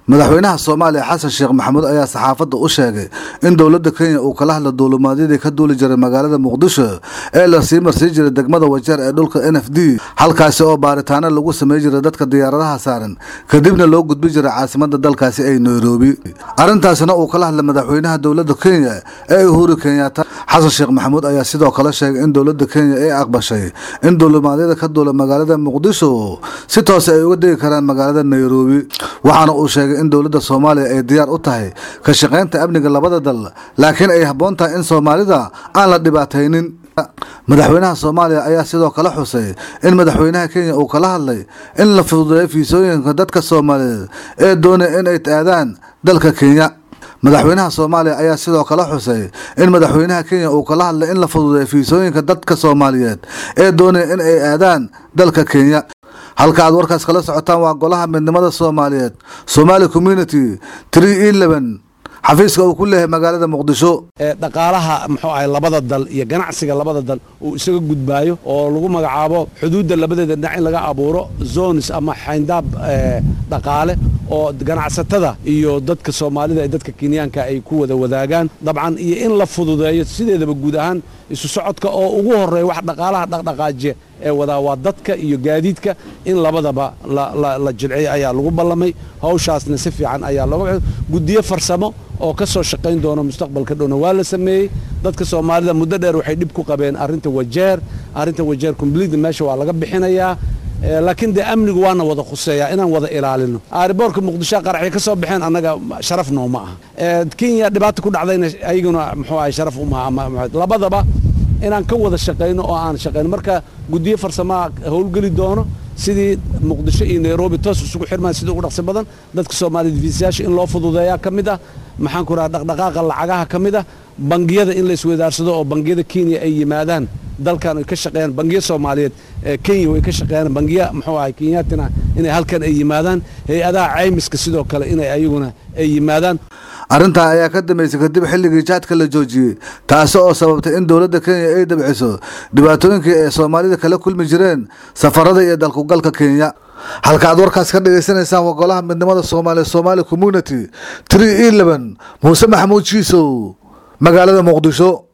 madaxweynaha soomaaliya xasan sheekh maxamuud ayaa saxaafadda u sheegay in dowladda kenya uu kala hadla duulimaadyadii ka duuli jiray magaalada muqdisho ee lasii marsii jiray degmada wajeer ee dhulka n f d halkaasi oo baaritaano lagu samey jiray dadka diyaaradaha saaran kadibna loo gudbi jiray caasimada dalkaasi ee nairobi arrintaasina uu kala hadlay madaxweynaha dowladda kenya ee uhuru kenyaata xasan sheekh maxamuud ayaa sidoo kale sheegay in dowladda kenya ay aqbashay in duulimaadyada ka duula magaalada muqdisho si toose ay uga degi karaan magaalada nairobi waxaana uu sheegay in dowladda soomaaliya ay diyaar u tahay ka shaqaynta amniga labada dal laakiin ay habboon tahay in soomaalida aan la dhibaataynin madaxweynaha soomaaliya ayaa sidoo kale xusay in madaxweynaha kenya uu kala hadlay in la fududeeyo fiisooyinka dadka soomaaliyeed ee doonaya in ay aadaan dalka kenya madaxweynaha soomaaliya ayaa sidoo kale xusay in madaxweynaha kenya uu kala hadlay in la fududeeyo fiisooyinka dadka soomaaliyeed ee doonaya in ay aadaan dalka kenya halka aad warkaas kala socotaan waa golaha midnimada soomaaliyeed somaali community tree eleven xafiiska uu ku leeyahay magaalada muqdisho dhaqaalaha muxuu ahay labada dal iyo ganacsiga labada dal uu isaga gudbaayo oo lagu magacaabo xuduudda labadeeda dhinac in laga abuuro zones ama xayndaab dhaqaale oo ganacsatada iyo dadka soomaalida ee dadka kenyaanka ay ku wada wadaagaan dabcan iyo in la fududeeyo sideedaba guud ahaan isu socodka oo ugu horeeya wax dhaqaalaha dhaqdhaqaajiya ee wadaa waa dadka iyo gaadiidka in labadaba la jilciyo ayaa lagu ballamay hawshaasna si fiican ayaa looga guddiyo farsamo oo ka soo shaqayn doona mustaqbalka dhowna waa la sameeyey dadka soomaalida muddo dheer waxay dhib ku qabeen arrinta wajeer arrinta wajeer complete meesha waa laga bixinayaa laakiin dee amnigu waana wada khuseeyaa inaan wada ilaalino aariboorka muqdisho qaraxay ka soo baxeen annaga sharaf nooma aha kenya dhibaata ku dhacdayna ayaguna muxuu ahay sharaf umaha labadaba inaan ka wada shaqayno oo aan shaqayno marka guddiyo farsamaha howlgeli doono sidii muqdisho iyo nairobi toos isugu xirmaan sida ugu dhaqsi badan dadka soomaaliyed fiisayaasha in loo fududeeyaa ka mid ah maxaan ku raha dhaqdhaqaaqa lacagaha ka mid ah bangiyada in la isweydaarsado oo bangiyada kenya ay yimaadaan dalkan ay ka shaqeeyaan bangiyo soomaaliyeed kenya way ka shaqeeyaan bangiya muxuu ahay kenyaatina inay halkan ay yimaadaan hay-adaha caymiska sidoo kale inay ayaguna ay yimaadaan arrintaa ayaa ka dambeysay kadib xilligii jaadka la joojiyey taasi oo sababtay in dowladda kenya ay dabciso dhibaatooyinkii ay soomaalida kala kulmi jireen safarada iyo dalkugalka kenya halka aad warkaas ka dhagaysanaysaan waa golaha midnimada soomaaliya somaali community tree eleven muuse maxamuud jiisow magaalada muqdisho